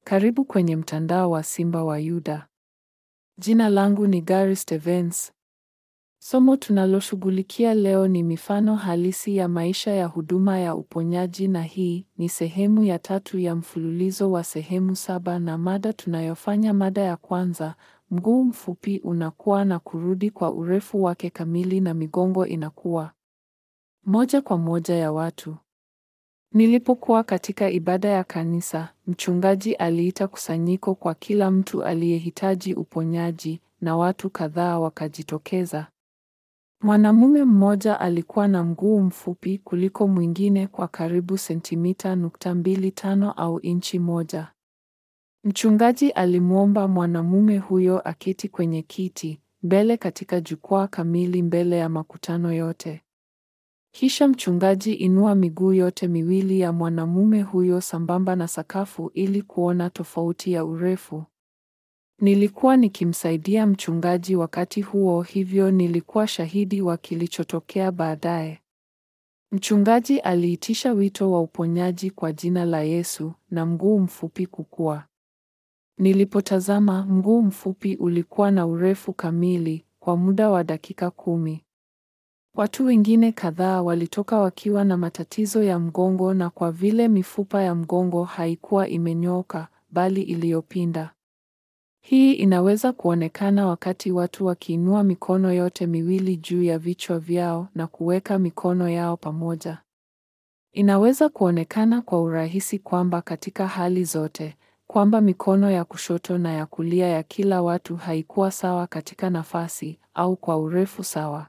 Karibu kwenye mtandao wa Simba wa Yuda. Jina langu ni Gary Stevens. Somo tunaloshughulikia leo ni mifano halisi ya maisha ya huduma ya uponyaji na hii ni sehemu ya tatu ya mfululizo wa sehemu saba na mada tunayofanya mada ya kwanza, mguu mfupi unakuwa na kurudi kwa urefu wake kamili na migongo inakuwa moja kwa moja ya watu. Nilipokuwa katika ibada ya kanisa, mchungaji aliita kusanyiko kwa kila mtu aliyehitaji uponyaji na watu kadhaa wakajitokeza. Mwanamume mmoja alikuwa na mguu mfupi kuliko mwingine kwa karibu sentimita nukta mbili tano au inchi moja. Mchungaji alimwomba mwanamume huyo aketi kwenye kiti mbele katika jukwaa kamili mbele ya makutano yote. Kisha mchungaji inua miguu yote miwili ya mwanamume huyo sambamba na sakafu ili kuona tofauti ya urefu. Nilikuwa nikimsaidia mchungaji wakati huo, hivyo nilikuwa shahidi wa kilichotokea baadaye. Mchungaji aliitisha wito wa uponyaji kwa jina la Yesu na mguu mfupi kukua. Nilipotazama, mguu mfupi ulikuwa na urefu kamili kwa muda wa dakika kumi. Watu wengine kadhaa walitoka wakiwa na matatizo ya mgongo na kwa vile mifupa ya mgongo haikuwa imenyooka bali iliyopinda. Hii inaweza kuonekana wakati watu wakiinua mikono yote miwili juu ya vichwa vyao na kuweka mikono yao pamoja. Inaweza kuonekana kwa urahisi kwamba katika hali zote, kwamba mikono ya kushoto na ya kulia ya kila watu haikuwa sawa katika nafasi au kwa urefu sawa.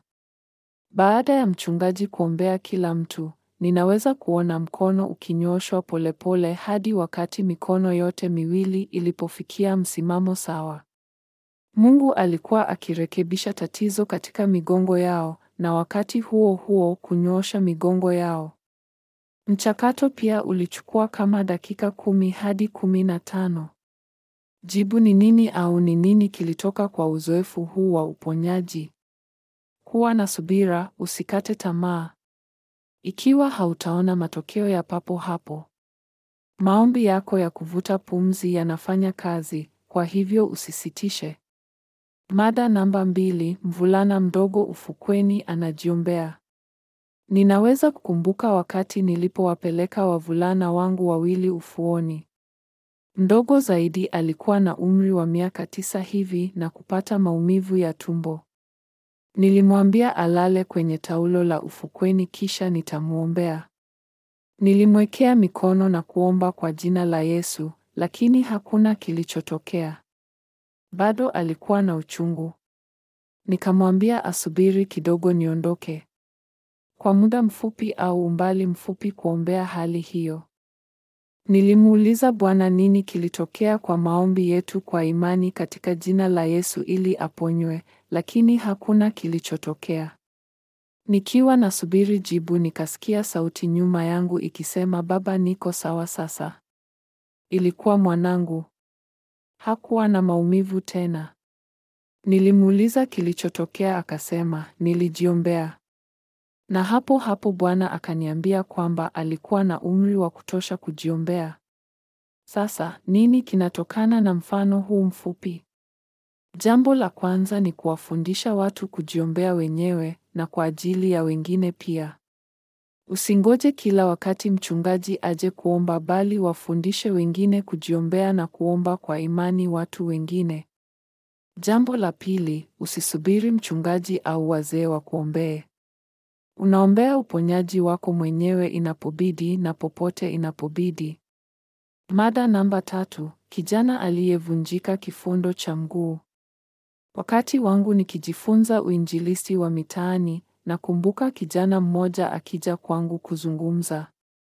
Baada ya mchungaji kuombea kila mtu, ninaweza kuona mkono ukinyooshwa polepole hadi wakati mikono yote miwili ilipofikia msimamo sawa. Mungu alikuwa akirekebisha tatizo katika migongo yao na wakati huo huo kunyoosha migongo yao. Mchakato pia ulichukua kama dakika kumi hadi kumi na tano. Jibu ni nini au ni nini kilitoka kwa uzoefu huu wa uponyaji? Kuwa na subira, usikate tamaa. Ikiwa hautaona matokeo ya papo hapo, maombi yako ya kuvuta pumzi yanafanya kazi, kwa hivyo usisitishe. Mada namba mbili: mvulana mdogo ufukweni anajiombea. Ninaweza kukumbuka wakati nilipowapeleka wavulana wangu wawili ufuoni. Mdogo zaidi alikuwa na umri wa miaka tisa hivi na kupata maumivu ya tumbo. Nilimwambia alale kwenye taulo la ufukweni kisha nitamwombea. Nilimwekea mikono na kuomba kwa jina la Yesu, lakini hakuna kilichotokea. Bado alikuwa na uchungu. Nikamwambia asubiri kidogo niondoke. Kwa muda mfupi au umbali mfupi kuombea hali hiyo. Nilimuuliza Bwana nini kilitokea kwa maombi yetu kwa imani katika jina la Yesu ili aponywe, lakini hakuna kilichotokea. Nikiwa nasubiri jibu nikasikia sauti nyuma yangu ikisema, Baba, niko sawa sasa. Ilikuwa mwanangu. Hakuwa na maumivu tena. Nilimuuliza kilichotokea akasema, nilijiombea. Na hapo hapo Bwana akaniambia kwamba alikuwa na umri wa kutosha kujiombea. Sasa, nini kinatokana na mfano huu mfupi? Jambo la kwanza ni kuwafundisha watu kujiombea wenyewe na kwa ajili ya wengine pia. Usingoje kila wakati mchungaji aje kuomba bali wafundishe wengine kujiombea na kuomba kwa imani watu wengine. Jambo la pili, usisubiri mchungaji au wazee wa kuombee. Unaombea uponyaji wako mwenyewe inapobidi na popote inapobidi. Mada namba tatu, kijana aliyevunjika kifundo cha mguu. Wakati wangu nikijifunza uinjilisti wa mitaani, nakumbuka kijana mmoja akija kwangu kuzungumza.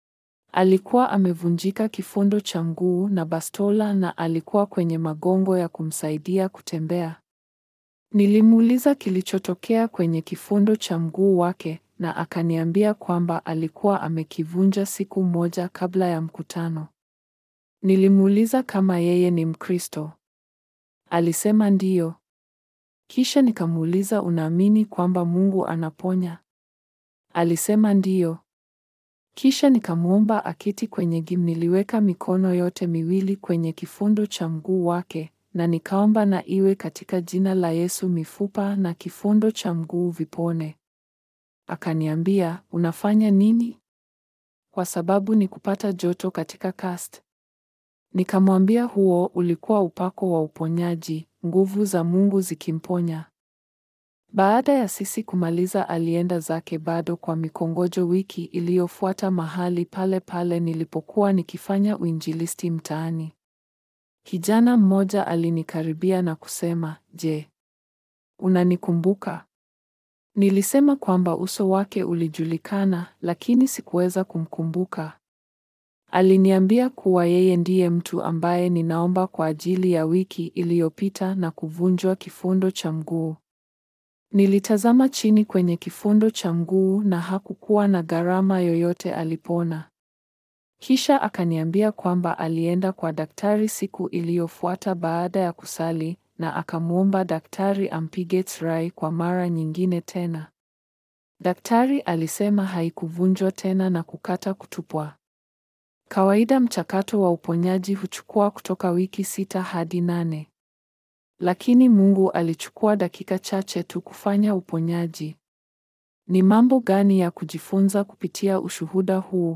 Alikuwa amevunjika kifundo cha mguu na bastola na alikuwa kwenye magongo ya kumsaidia kutembea. Nilimuuliza kilichotokea kwenye kifundo cha mguu wake na akaniambia kwamba alikuwa amekivunja siku moja kabla ya mkutano. Nilimuuliza kama yeye ni Mkristo. Alisema ndiyo. Kisha nikamuuliza unaamini kwamba Mungu anaponya? Alisema ndiyo. Kisha nikamwomba aketi kwenye gym. Niliweka mikono yote miwili kwenye kifundo cha mguu wake na nikaomba na iwe katika jina la Yesu, mifupa na kifundo cha mguu vipone. Akaniambia, unafanya nini? Kwa sababu ni kupata joto katika cast. Nikamwambia huo ulikuwa upako wa uponyaji, nguvu za Mungu zikimponya. Baada ya sisi kumaliza, alienda zake bado kwa mikongojo. Wiki iliyofuata mahali pale pale nilipokuwa nikifanya uinjilisti mtaani, kijana mmoja alinikaribia na kusema, Je, unanikumbuka? Nilisema kwamba uso wake ulijulikana, lakini sikuweza kumkumbuka. Aliniambia kuwa yeye ndiye mtu ambaye ninaomba kwa ajili ya wiki iliyopita na kuvunjwa kifundo cha mguu. Nilitazama chini kwenye kifundo cha mguu na hakukuwa na gharama yoyote, alipona. Kisha akaniambia kwamba alienda kwa daktari siku iliyofuata baada ya kusali na akamwomba daktari ampige x-ray kwa mara nyingine tena. Daktari alisema haikuvunjwa tena na kukata kutupwa. Kawaida mchakato wa uponyaji huchukua kutoka wiki sita hadi nane. Lakini Mungu alichukua dakika chache tu kufanya uponyaji. Ni mambo gani ya kujifunza kupitia ushuhuda huu?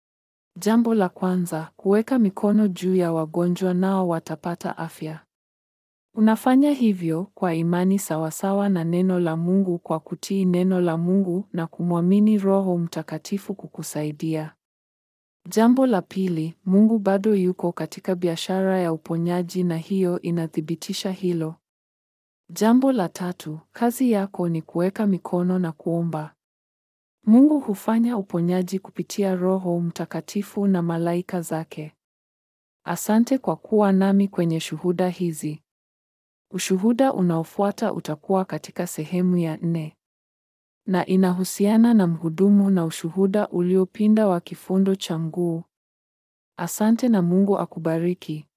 Jambo la kwanza, kuweka mikono juu ya wagonjwa nao watapata afya. Unafanya hivyo kwa imani sawasawa na neno la Mungu kwa kutii neno la Mungu na kumwamini Roho Mtakatifu kukusaidia. Jambo la pili, Mungu bado yuko katika biashara ya uponyaji na hiyo inathibitisha hilo. Jambo la tatu, kazi yako ni kuweka mikono na kuomba. Mungu hufanya uponyaji kupitia Roho Mtakatifu na malaika zake. Asante kwa kuwa nami kwenye shuhuda hizi. Ushuhuda unaofuata utakuwa katika sehemu ya nne na inahusiana na mhudumu na ushuhuda uliopinda wa kifundo cha mguu. Asante na Mungu akubariki.